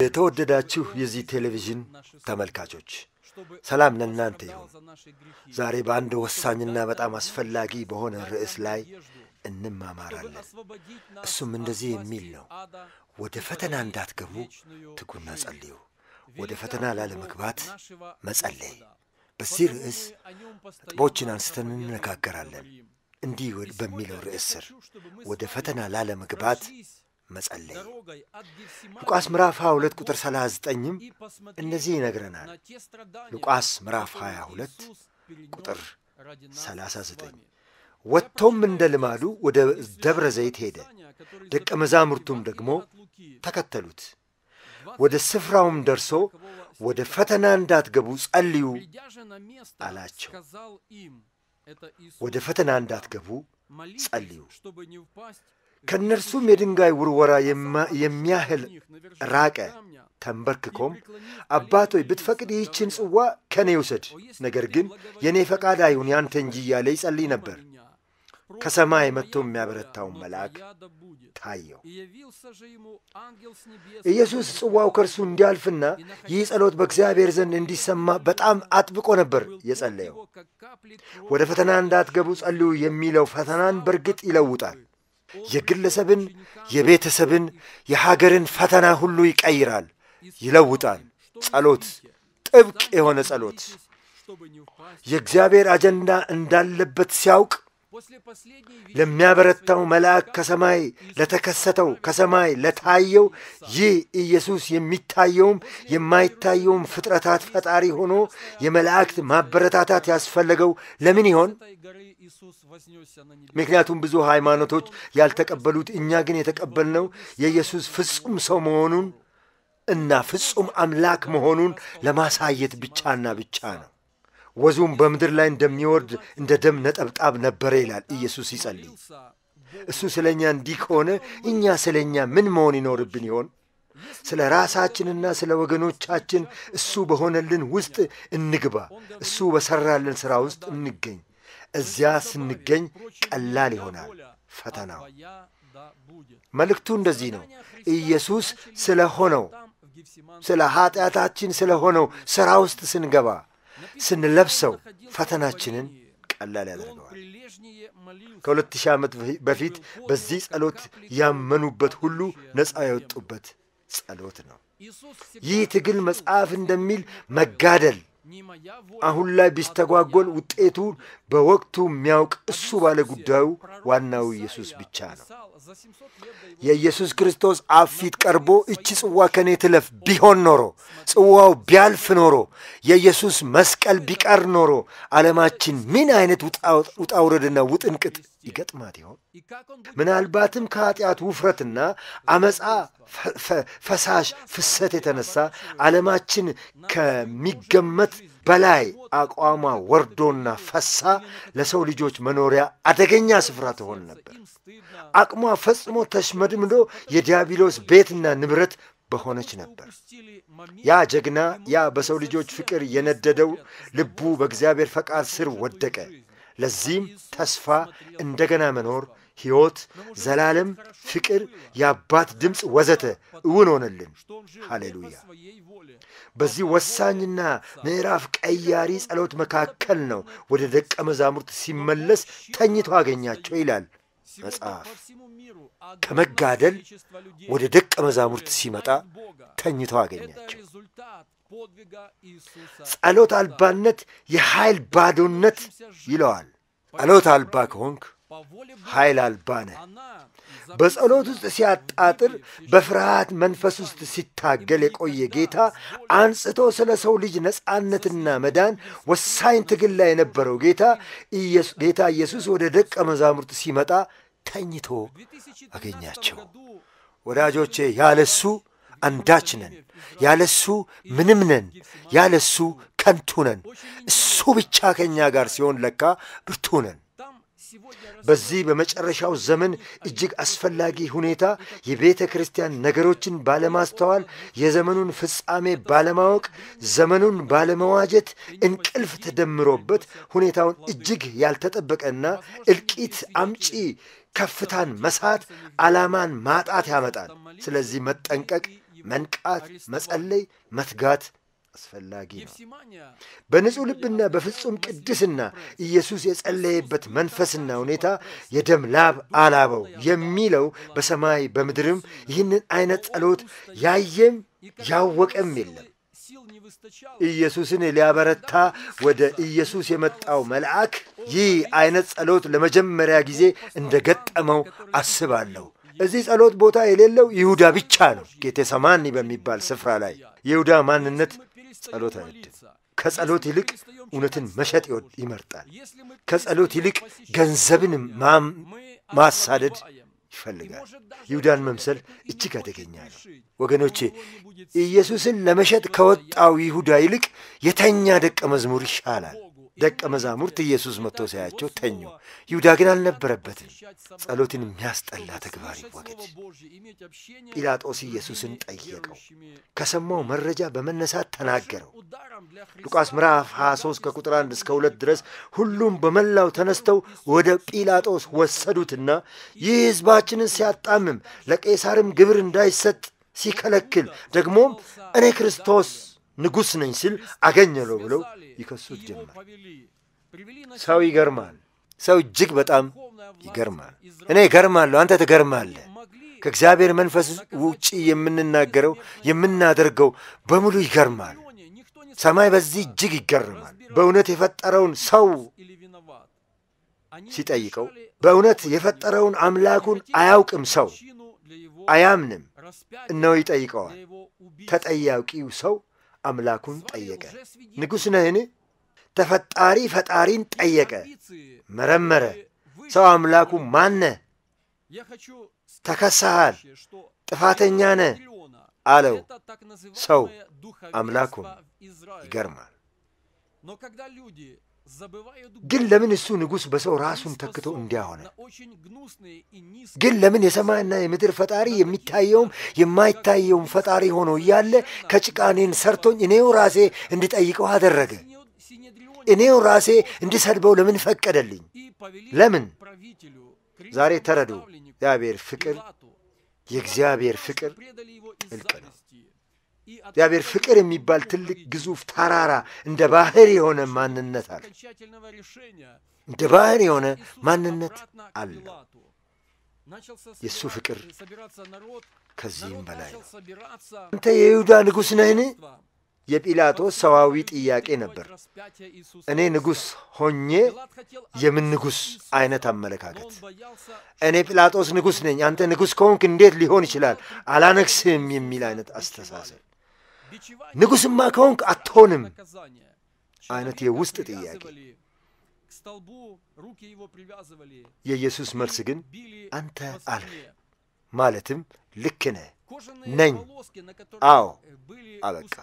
የተወደዳችሁ የዚህ ቴሌቪዥን ተመልካቾች ሰላም ለእናንተ ይሁን። ዛሬ በአንድ ወሳኝና በጣም አስፈላጊ በሆነ ርዕስ ላይ እንማማራለን። እሱም እንደዚህ የሚል ነው፣ ወደ ፈተና እንዳትገቡ ትጉና ጸልዩ፣ ወደ ፈተና ላለመግባት መጸለይ። በዚህ ርዕስ ነጥቦችን አንስተን እንነጋገራለን። እንዲህ በሚለው ርዕስ ስር ወደ ፈተና ላለመግባት መጸለይ ሉቃስ ምዕራፍ 22 ቁጥር 39ም እንደዚህ ይነግረናል። ሉቃስ ምዕራፍ 22 ቁጥር 39 ወጥቶም እንደ ልማዱ ወደ ደብረ ዘይት ሄደ፣ ደቀ መዛሙርቱም ደግሞ ተከተሉት። ወደ ስፍራውም ደርሶ ወደ ፈተና እንዳትገቡ ጸልዩ አላቸው። ወደ ፈተና እንዳትገቡ ጸልዩ። ከእነርሱም የድንጋይ ውርወራ የሚያህል ራቀ። ተንበርክኮም አባቶይ ብትፈቅድ ይህችን ጽዋ ከእኔ ውሰድ፣ ነገር ግን የእኔ ፈቃድ አይሁን ያንተ እንጂ እያለ ይጸልይ ነበር። ከሰማይ መጥቶ የሚያበረታውን መልአክ ታየው። ኢየሱስ ጽዋው ከእርሱ እንዲያልፍና ይህ ጸሎት በእግዚአብሔር ዘንድ እንዲሰማ በጣም አጥብቆ ነበር የጸለየው። ወደ ፈተና እንዳትገቡ ጸልዩ የሚለው ፈተናን በእርግጥ ይለውጣል። የግለሰብን፣ የቤተሰብን፣ የሀገርን ፈተና ሁሉ ይቀይራል፣ ይለውጣል። ጸሎት፣ ጥብቅ የሆነ ጸሎት የእግዚአብሔር አጀንዳ እንዳለበት ሲያውቅ ለሚያበረታው መልአክ ከሰማይ ለተከሰተው ከሰማይ ለታየው ይህ ኢየሱስ የሚታየውም የማይታየውም ፍጥረታት ፈጣሪ ሆኖ የመላእክት ማበረታታት ያስፈለገው ለምን ይሆን? ምክንያቱም ብዙ ሃይማኖቶች ያልተቀበሉት እኛ ግን የተቀበልነው የኢየሱስ ፍጹም ሰው መሆኑን እና ፍጹም አምላክ መሆኑን ለማሳየት ብቻና ብቻ ነው። ወዙም በምድር ላይ እንደሚወርድ እንደ ደም ነጠብጣብ ነበረ ይላል ኢየሱስ ሲጸልይ። እሱ ስለ እኛ እንዲህ ከሆነ እኛ ስለ እኛ ምን መሆን ይኖርብን ይሆን? ስለ ራሳችንና ስለ ወገኖቻችን እሱ በሆነልን ውስጥ እንግባ። እሱ በሠራልን ሥራ ውስጥ እንገኝ። እዚያ ስንገኝ ቀላል ይሆናል ፈተናው። መልእክቱ እንደዚህ ነው። ኢየሱስ ስለ ሆነው ስለ ኀጢአታችን ስለ ሆነው ሥራ ውስጥ ስንገባ ስንለብሰው ፈተናችንን ቀላል ያደርገዋል። ከሁለት ሺህ ዓመት በፊት በዚህ ጸሎት ያመኑበት ሁሉ ነፃ የወጡበት ጸሎት ነው። ይህ ትግል መጽሐፍ እንደሚል መጋደል አሁን ላይ ቢስተጓጎል ውጤቱን በወቅቱ የሚያውቅ እሱ ባለ ጉዳዩ ዋናው ኢየሱስ ብቻ ነው። የኢየሱስ ክርስቶስ አብ ፊት ቀርቦ እቺ ጽዋ ከኔ ትለፍ ቢሆን ኖሮ ጽዋው ቢያልፍ ኖሮ የኢየሱስ መስቀል ቢቀር ኖሮ ዓለማችን ምን አይነት ውጣውረድና ውጥንቅጥ ይገጥማት ይሆን? ምናልባትም ከኀጢአት ውፍረትና አመፃ ፈሳሽ ፍሰት የተነሳ ዓለማችን ከሚገመት በላይ አቋሟ ወርዶና ፈሳ ለሰው ልጆች መኖሪያ አደገኛ ስፍራ ትሆን ነበር። አቅሟ ፈጽሞ ተሽመድምዶ የዲያብሎስ ቤትና ንብረት በሆነች ነበር። ያ ጀግና ያ በሰው ልጆች ፍቅር የነደደው ልቡ በእግዚአብሔር ፈቃድ ስር ወደቀ። ለዚህም ተስፋ እንደገና መኖር፣ ሕይወት፣ ዘላለም፣ ፍቅር፣ የአባት ድምፅ ወዘተ እውን ሆነልን። ሃሌሉያ! በዚህ ወሳኝና ምዕራፍ ቀያሪ ጸሎት መካከል ነው ወደ ደቀ መዛሙርት ሲመለስ ተኝቶ አገኛቸው ይላል መጽሐፍ። ከመጋደል ወደ ደቀ መዛሙርት ሲመጣ ተኝቶ አገኛቸው። ጸሎት አልባነት የኃይል ባዶነት ይለዋል። ጸሎት አልባ ከሆንክ ኃይል አልባ ነህ። በጸሎት ውስጥ ሲያጣጥር በፍርሃት መንፈስ ውስጥ ሲታገል የቆየ ጌታ አንጽቶ ስለ ሰው ልጅ ነፃነትና መዳን ወሳኝ ትግል ላይ የነበረው ጌታ ጌታ ኢየሱስ ወደ ደቀ መዛሙርት ሲመጣ ተኝቶ አገኛቸው። ወዳጆቼ ያለሱ አንዳች ነን፣ ያለሱ ምንም ነን፣ ያለሱ ከንቱ ነን። እሱ ብቻ ከእኛ ጋር ሲሆን ለካ ብርቱ ነን። በዚህ በመጨረሻው ዘመን እጅግ አስፈላጊ ሁኔታ የቤተ ክርስቲያን ነገሮችን ባለማስተዋል፣ የዘመኑን ፍጻሜ ባለማወቅ፣ ዘመኑን ባለመዋጀት እንቅልፍ ተደምሮበት ሁኔታውን እጅግ ያልተጠበቀና እልቂት አምጪ ከፍታን መሳት፣ ዓላማን ማጣት ያመጣል። ስለዚህ መጠንቀቅ መንቃት፣ መጸለይ፣ መትጋት አስፈላጊ ነው። በንጹሕ ልብና በፍጹም ቅድስና ኢየሱስ የጸለየበት መንፈስና ሁኔታ የደም ላብ አላበው የሚለው በሰማይ በምድርም ይህንን አይነት ጸሎት ያየም ያወቀም የለም። ኢየሱስን ሊያበረታ ወደ ኢየሱስ የመጣው መልአክ ይህ አይነት ጸሎት ለመጀመሪያ ጊዜ እንደ ገጠመው አስባለሁ። እዚህ ጸሎት ቦታ የሌለው ይሁዳ ብቻ ነው። ጌቴሰማኒ በሚባል ስፍራ ላይ የይሁዳ ማንነት ጸሎት አይወድም። ከጸሎት ይልቅ እውነትን መሸጥ ይወድ ይመርጣል። ከጸሎት ይልቅ ገንዘብን ማሳደድ ይፈልጋል። ይሁዳን መምሰል እጅግ አደገኛ ነው። ወገኖቼ ኢየሱስን ለመሸጥ ከወጣው ይሁዳ ይልቅ የተኛ ደቀ መዝሙር ይሻላል። ደቀ መዛሙርት ኢየሱስ መጥቶ ሳያቸው ተኙ። ይሁዳ ግን አልነበረበትም። ጸሎትን የሚያስጠላ ተግባር ይወገድ። ጲላጦስ ኢየሱስን ጠየቀው። ከሰማው መረጃ በመነሳት ተናገረው። ሉቃስ ምዕራፍ 23 ከቁጥር 1 እስከ 2 ድረስ ሁሉም በመላው ተነስተው ወደ ጲላጦስ ወሰዱትና ይህ ሕዝባችንን ሲያጣምም ለቄሳርም ግብር እንዳይሰጥ ሲከለክል ደግሞም እኔ ክርስቶስ ንጉሥ ነኝ ሲል አገኘለው ብለው ይከሱት ጀመር። ሰው ይገርማል። ሰው እጅግ በጣም ይገርማል። እኔ እገርማለሁ፣ አንተ ትገርማለህ። ከእግዚአብሔር መንፈስ ውጪ የምንናገረው የምናደርገው በሙሉ ይገርማል። ሰማይ በዚህ እጅግ ይገርማል። በእውነት የፈጠረውን ሰው ሲጠይቀው በእውነት የፈጠረውን አምላኩን አያውቅም። ሰው አያምንም። እነሆ ይጠይቀዋል። ተጠያቂው ሰው አምላኩን ጠየቀ። ንጉሥ ነህን? ተፈጣሪ ፈጣሪን ጠየቀ፣ መረመረ። ሰው አምላኩ ማነ? ተከሳሃል፣ ጥፋተኛ ነህ አለው። ሰው አምላኩን ይገርማል። ግን ለምን እሱ ንጉሥ በሰው ራሱን ተክቶ እንዲያሆነ? ግን ለምን የሰማይና የምድር ፈጣሪ የሚታየውም የማይታየውም ፈጣሪ ሆኖ እያለ ከጭቃ እኔን ሰርቶኝ እኔው ራሴ እንድጠይቀው አደረገ? እኔው ራሴ እንድሰድበው ለምን ፈቀደልኝ? ለምን? ዛሬ ተረዱ። እግዚአብሔር ፍቅር የእግዚአብሔር ፍቅር ጥልቅ ነው። እግዚአብሔር ፍቅር የሚባል ትልቅ ግዙፍ ተራራ እንደ ባህር የሆነ ማንነት አለ። እንደ ባህር የሆነ ማንነት አለው። የእሱ ፍቅር ከዚህም በላይ ነው። አንተ የይሁዳ ንጉሥ ነህን? የጲላጦስ ሰዋዊ ጥያቄ ነበር። እኔ ንጉሥ ሆኜ የምን ንጉሥ አይነት አመለካከት። እኔ ጲላጦስ ንጉሥ ነኝ፣ አንተ ንጉሥ ከሆንክ እንዴት ሊሆን ይችላል? አላነግስህም የሚል አይነት አስተሳሰብ። ንጉሥማ ከሆንክ አትሆንም አይነት የውስጥ ጥያቄ። የኢየሱስ መልስ ግን አንተ አልህ፣ ማለትም ልክ ነህ ነኝ። አዎ አበቃ።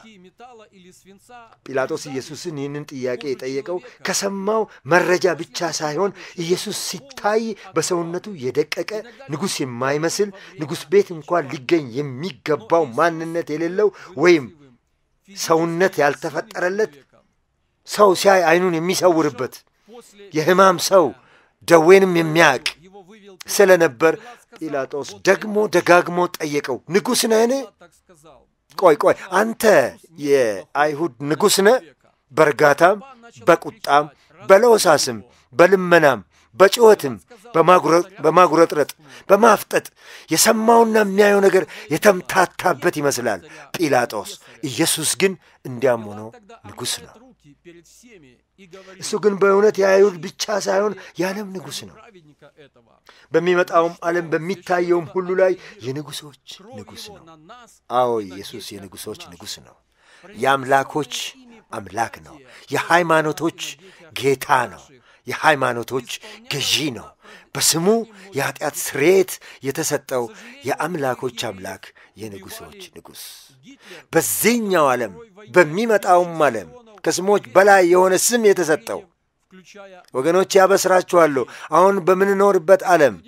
ጲላጦስ ኢየሱስን ይህንን ጥያቄ የጠየቀው ከሰማው መረጃ ብቻ ሳይሆን ኢየሱስ ሲታይ በሰውነቱ የደቀቀ ንጉሥ የማይመስል ንጉሥ ቤት እንኳን ሊገኝ የሚገባው ማንነት የሌለው ወይም ሰውነት ያልተፈጠረለት ሰው ሲያይ ዓይኑን የሚሰውርበት የሕማም ሰው ደዌንም የሚያውቅ ስለነበር ጲላጦስ ደግሞ ደጋግሞ ጠየቀው፣ ንጉሥ ነህን? ቆይ ቆይ፣ አንተ የአይሁድ ንጉሥ ነህ? በእርጋታም በቁጣም በለሆሳስም በልመናም በጩኸትም በማጉረጥረጥ በማፍጠጥ የሰማውና የሚያየው ነገር የተምታታበት ይመስላል ጲላጦስ። ኢየሱስ ግን እንዲያም ሆኖ ንጉሥ ነው። እሱ ግን በእውነት የአይሁድ ብቻ ሳይሆን የዓለም ንጉሥ ነው። በሚመጣውም ዓለም በሚታየውም ሁሉ ላይ የንጉሶች ንጉሥ ነው። አዎ ኢየሱስ የንጉሶች ንጉሥ ነው። የአምላኮች አምላክ ነው። የሃይማኖቶች ጌታ ነው። የሃይማኖቶች ገዢ ነው። በስሙ የኀጢአት ስርየት የተሰጠው የአምላኮች አምላክ የንጉሶች ንጉሥ በዚህኛው ዓለም በሚመጣውም ዓለም ከስሞች በላይ የሆነ ስም የተሰጠው ወገኖች ያበስራችኋለሁ። አሁን በምንኖርበት ዓለም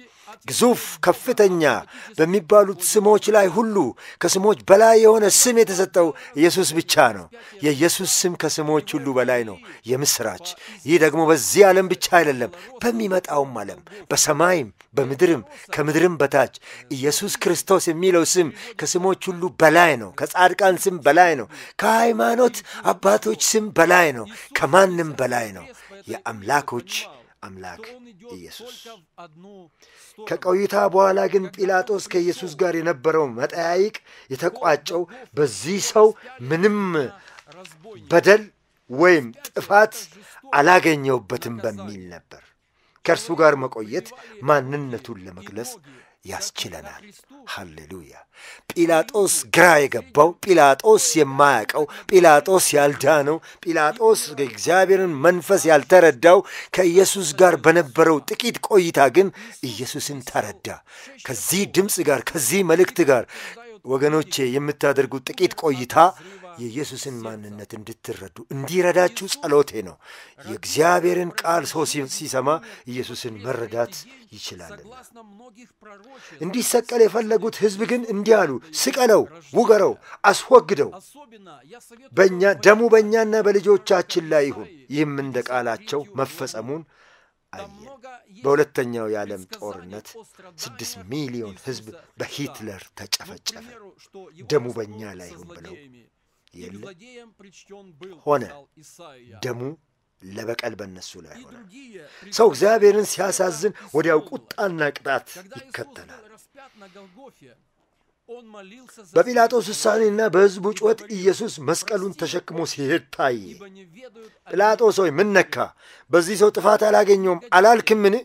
ግዙፍ ከፍተኛ በሚባሉት ስሞች ላይ ሁሉ ከስሞች በላይ የሆነ ስም የተሰጠው ኢየሱስ ብቻ ነው። የኢየሱስ ስም ከስሞች ሁሉ በላይ ነው። የምሥራች! ይህ ደግሞ በዚህ ዓለም ብቻ አይደለም፣ በሚመጣውም ዓለም በሰማይም በምድርም ከምድርም በታች ኢየሱስ ክርስቶስ የሚለው ስም ከስሞች ሁሉ በላይ ነው። ከጻድቃን ስም በላይ ነው። ከሃይማኖት አባቶች ስም በላይ ነው። ከማንም በላይ ነው። የአምላኮች አምላክ ኢየሱስ። ከቆይታ በኋላ ግን ጲላጦስ ከኢየሱስ ጋር የነበረው መጠያይቅ የተቋጨው በዚህ ሰው ምንም በደል ወይም ጥፋት አላገኘውበትም በሚል ነበር። ከእርሱ ጋር መቆየት ማንነቱን ለመግለጽ ያስችለናል። ሃሌሉያ! ጲላጦስ ግራ የገባው ጲላጦስ የማያውቀው ጲላጦስ ያልዳነው ጲላጦስ የእግዚአብሔርን መንፈስ ያልተረዳው ከኢየሱስ ጋር በነበረው ጥቂት ቆይታ ግን ኢየሱስን ተረዳ። ከዚህ ድምፅ ጋር ከዚህ መልእክት ጋር ወገኖቼ የምታደርጉት ጥቂት ቆይታ የኢየሱስን ማንነት እንድትረዱ እንዲረዳችሁ ጸሎቴ ነው። የእግዚአብሔርን ቃል ሰው ሲሰማ ኢየሱስን መረዳት ይችላልና። እንዲሰቀል የፈለጉት ሕዝብ ግን እንዲህ አሉ፣ ስቀለው፣ ውገረው፣ አስወግደው፣ በእኛ ደሙ በእኛና በልጆቻችን ላይ ይሁን። ይህም እንደ ቃላቸው መፈጸሙን አየን። በሁለተኛው የዓለም ጦርነት ስድስት ሚሊዮን ሕዝብ በሂትለር ተጨፈጨፈ። ደሙ በእኛ ላይ ይሁን ብለው የለ ሆነ። ደሙ ለበቀል በነሱ ላይ ሆነ። ሰው እግዚአብሔርን ሲያሳዝን ወዲያው ቁጣና ቅጣት ይከተላል። በጲላጦስ ውሳኔና በሕዝቡ ጩኸት ኢየሱስ መስቀሉን ተሸክሞ ሲሄድ ታየ። ጲላጦስ ሆይ ምን ነካ? በዚህ ሰው ጥፋት አላገኘውም አላልክምን?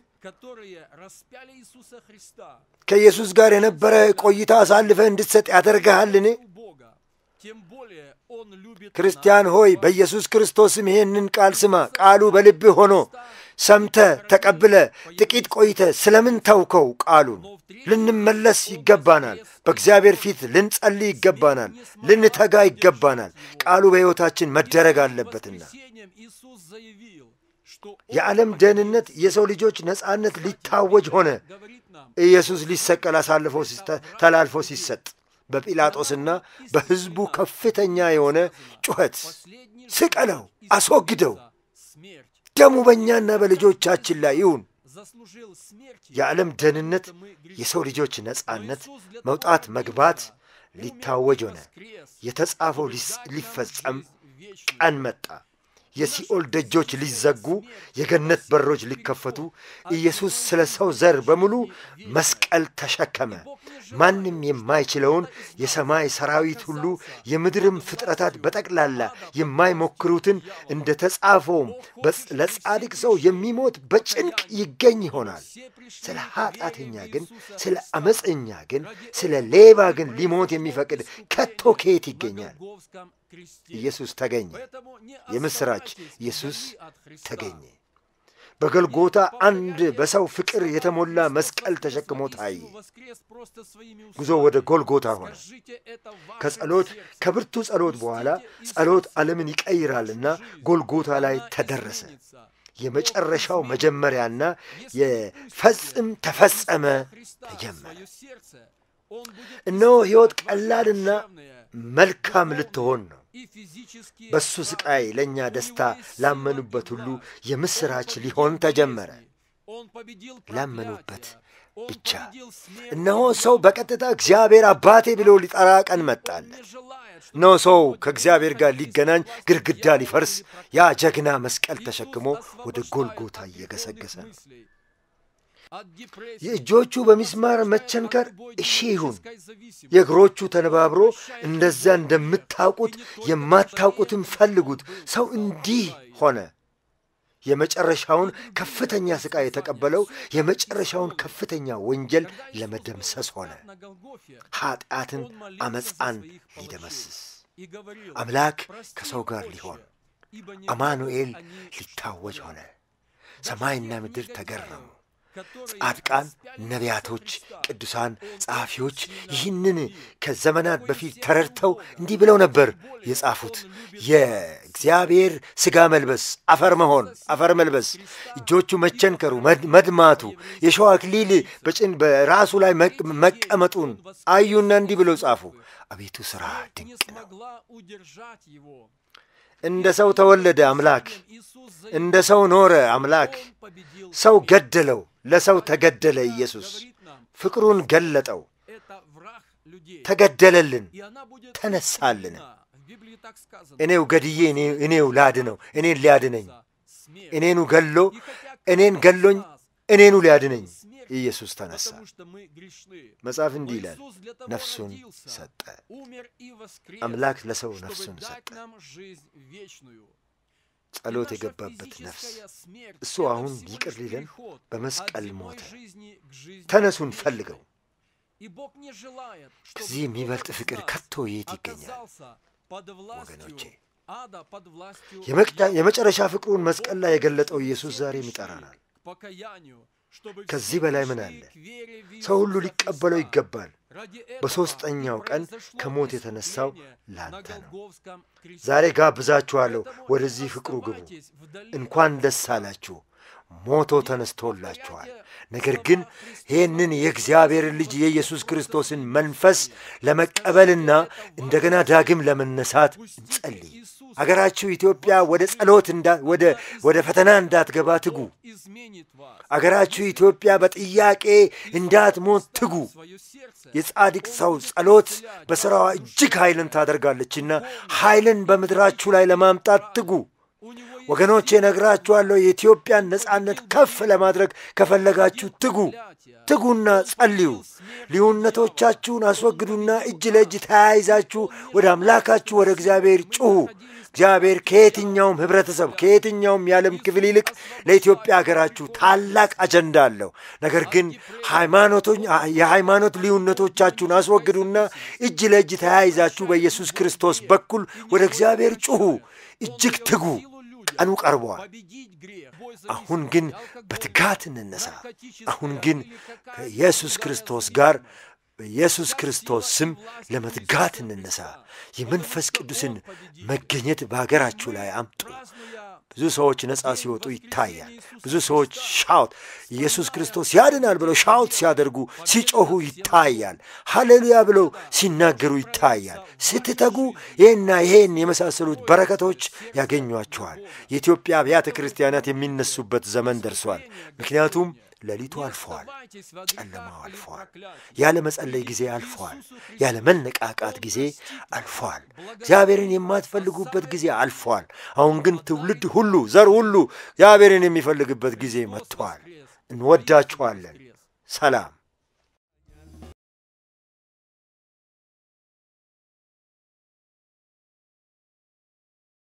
ከኢየሱስ ጋር የነበረ ቆይታ አሳልፈህ እንድትሰጥ ያደርግሃልን? ክርስቲያን ሆይ በኢየሱስ ክርስቶስም ይሄንን ቃል ስማ። ቃሉ በልብህ ሆኖ ሰምተ ተቀብለ ጥቂት ቆይተ ስለምን ተውከው? ቃሉን ልንመለስ ይገባናል። በእግዚአብሔር ፊት ልንጸልይ ይገባናል። ልንተጋ ይገባናል። ቃሉ በሕይወታችን መደረግ አለበትና የዓለም ደህንነት፣ የሰው ልጆች ነፃነት ሊታወጅ ሆነ። ኢየሱስ ሊሰቀል አሳልፎ ተላልፎ ሲሰጥ በጲላጦስና በሕዝቡ ከፍተኛ የሆነ ጩኸት ስቀለው፣ አስወግደው፣ ደሙ በእኛና በልጆቻችን ላይ ይሁን። የዓለም ደህንነት፣ የሰው ልጆች ነፃነት፣ መውጣት መግባት ሊታወጅ ሆነ። የተጻፈው ሊፈጸም ቀን መጣ። የሲኦል ደጆች ሊዘጉ፣ የገነት በሮች ሊከፈቱ፣ ኢየሱስ ስለ ሰው ዘር በሙሉ መስቀል ተሸከመ። ማንም የማይችለውን የሰማይ ሰራዊት ሁሉ የምድርም ፍጥረታት በጠቅላላ የማይሞክሩትን እንደ ተጻፈውም ለጻድቅ ሰው የሚሞት በጭንቅ ይገኝ ይሆናል። ስለ ኃጢአተኛ ግን፣ ስለ አመፀኛ ግን፣ ስለ ሌባ ግን ሊሞት የሚፈቅድ ከቶ ከየት ይገኛል? ኢየሱስ ተገኘ። የምሥራች! ኢየሱስ ተገኘ። በገልጎታ አንድ በሰው ፍቅር የተሞላ መስቀል ተሸክሞ ታየ። ጉዞ ወደ ጎልጎታ ሆነ። ከጸሎት ከብርቱ ጸሎት በኋላ ጸሎት ዓለምን ይቀይራልና ጎልጎታ ላይ ተደረሰ። የመጨረሻው መጀመሪያና የፈጽም ተፈጸመ ተጀመረ። እነሆ ሕይወት ቀላልና መልካም ልትሆን ነው። በሱ ስቃይ ለእኛ ደስታ ላመኑበት ሁሉ የምሥራች ሊሆን ተጀመረ። ላመኑበት ብቻ። እነሆ ሰው በቀጥታ እግዚአብሔር አባቴ ብሎ ሊጠራ ቀን መጣለት። እነሆ ሰው ከእግዚአብሔር ጋር ሊገናኝ ግድግዳ ሊፈርስ ያ ጀግና መስቀል ተሸክሞ ወደ ጎልጎታ እየገሰገሰ ነው። የእጆቹ በሚስማር መቸንከር እሺ ይሁን። የእግሮቹ ተነባብሮ እንደዚያ እንደምታውቁት የማታውቁትም ፈልጉት። ሰው እንዲህ ሆነ። የመጨረሻውን ከፍተኛ ሥቃይ የተቀበለው የመጨረሻውን ከፍተኛ ወንጀል ለመደምሰስ ሆነ። ኀጢአትን፣ አመፃን ሊደመስስ አምላክ ከሰው ጋር ሊሆን አማኑኤል ሊታወጅ ሆነ። ሰማይና ምድር ተገረሙ። ጻድቃን፣ ነቢያቶች፣ ቅዱሳን፣ ጸሐፊዎች ይህንን ከዘመናት በፊት ተረድተው እንዲህ ብለው ነበር የጻፉት። የእግዚአብሔር ሥጋ መልበስ፣ አፈር መሆን፣ አፈር መልበስ፣ እጆቹ መቸንከሩ፣ መድማቱ፣ የሸዋ አክሊል በጭን በራሱ ላይ መቀመጡን አዩና እንዲህ ብለው ጻፉ። አቤቱ ሥራ ድንቅ ነው። እንደ ሰው ተወለደ አምላክ፣ እንደ ሰው ኖረ አምላክ። ሰው ገደለው፣ ለሰው ተገደለ። ኢየሱስ ፍቅሩን ገለጠው፣ ተገደለልን፣ ተነሳልን። እኔው ገድዬ እኔው ላድነው፣ እኔን ሊያድነኝ፣ እኔኑ ገሎ እኔን ገሎኝ እኔኑ ሊያድነኝ ኢየሱስ ተነሳ። መጽሐፍ እንዲህ ይላል፣ ነፍሱን ሰጠ። አምላክ ለሰው ነፍሱን ሰጠ። ጸሎት የገባበት ነፍስ እሱ አሁን ይቅር ሊለን በመስቀል ሞተ። ተነሱን ፈልገው። ከዚህ የሚበልጥ ፍቅር ከቶ የት ይገኛል? ወገኖቼ የመጨረሻ ፍቅሩን መስቀል ላይ የገለጠው ኢየሱስ ዛሬም ይጠራናል። ከዚህ በላይ ምን አለ? ሰው ሁሉ ሊቀበለው ይገባል። በሦስተኛው ቀን ከሞት የተነሳው ላንተ ነው። ዛሬ ጋብዛችኋለሁ፣ ወደዚህ ፍቅሩ ግቡ። እንኳን ደስ አላችሁ፣ ሞቶ ተነስቶላችኋል። ነገር ግን ይህንን የእግዚአብሔርን ልጅ የኢየሱስ ክርስቶስን መንፈስ ለመቀበልና እንደገና ዳግም ለመነሳት እንጸልይ። አገራችሁ ኢትዮጵያ ወደ ጸሎት ወደ ፈተና እንዳትገባ ትጉ። አገራችሁ ኢትዮጵያ በጥያቄ እንዳትሞት ትጉ። የጻድቅ ሰው ጸሎት በሥራዋ እጅግ ኃይልን ታደርጋለችና ኃይልን በምድራችሁ ላይ ለማምጣት ትጉ። ወገኖቼ ነግራችኋለሁ። የኢትዮጵያን ነጻነት ከፍ ለማድረግ ከፈለጋችሁ ትጉ፣ ትጉና ጸልዩ። ልዩነቶቻችሁን አስወግዱና እጅ ለእጅ ተያይዛችሁ ወደ አምላካችሁ ወደ እግዚአብሔር ጩኹ። እግዚአብሔር ከየትኛውም ኅብረተሰብ ከየትኛውም የዓለም ክፍል ይልቅ ለኢትዮጵያ ሀገራችሁ ታላቅ አጀንዳ አለው። ነገር ግን የሃይማኖት ልዩነቶቻችሁን አስወግዱና እጅ ለእጅ ተያይዛችሁ በኢየሱስ ክርስቶስ በኩል ወደ እግዚአብሔር ጩኹ፣ እጅግ ትጉ። ቀኑ ቀርቧል። አሁን ግን በትጋት እንነሳ። አሁን ግን ከኢየሱስ ክርስቶስ ጋር በኢየሱስ ክርስቶስ ስም ለመትጋት እንነሳ። የመንፈስ ቅዱስን መገኘት በሀገራችሁ ላይ አምጡ። ብዙ ሰዎች ነፃ ሲወጡ ይታያል። ብዙ ሰዎች ሻውት ኢየሱስ ክርስቶስ ያድናል ብለው ሻውት ሲያደርጉ ሲጮኹ ይታያል። ሃሌሉያ ብለው ሲናገሩ ይታያል። ስትተጉ ይህና ይሄን የመሳሰሉት በረከቶች ያገኟቸዋል። የኢትዮጵያ አብያተ ክርስቲያናት የሚነሱበት ዘመን ደርሷል። ምክንያቱም ሌሊቱ አልፈዋል። ጨለማው አልፈዋል። ያለ መጸለይ ጊዜ አልፈዋል። ያለ መነቃቃት ጊዜ አልፈዋል። እግዚአብሔርን የማትፈልጉበት ጊዜ አልፈዋል። አሁን ግን ትውልድ ሁሉ ዘር ሁሉ እግዚአብሔርን የሚፈልግበት ጊዜ መጥተዋል። እንወዳችኋለን። ሰላም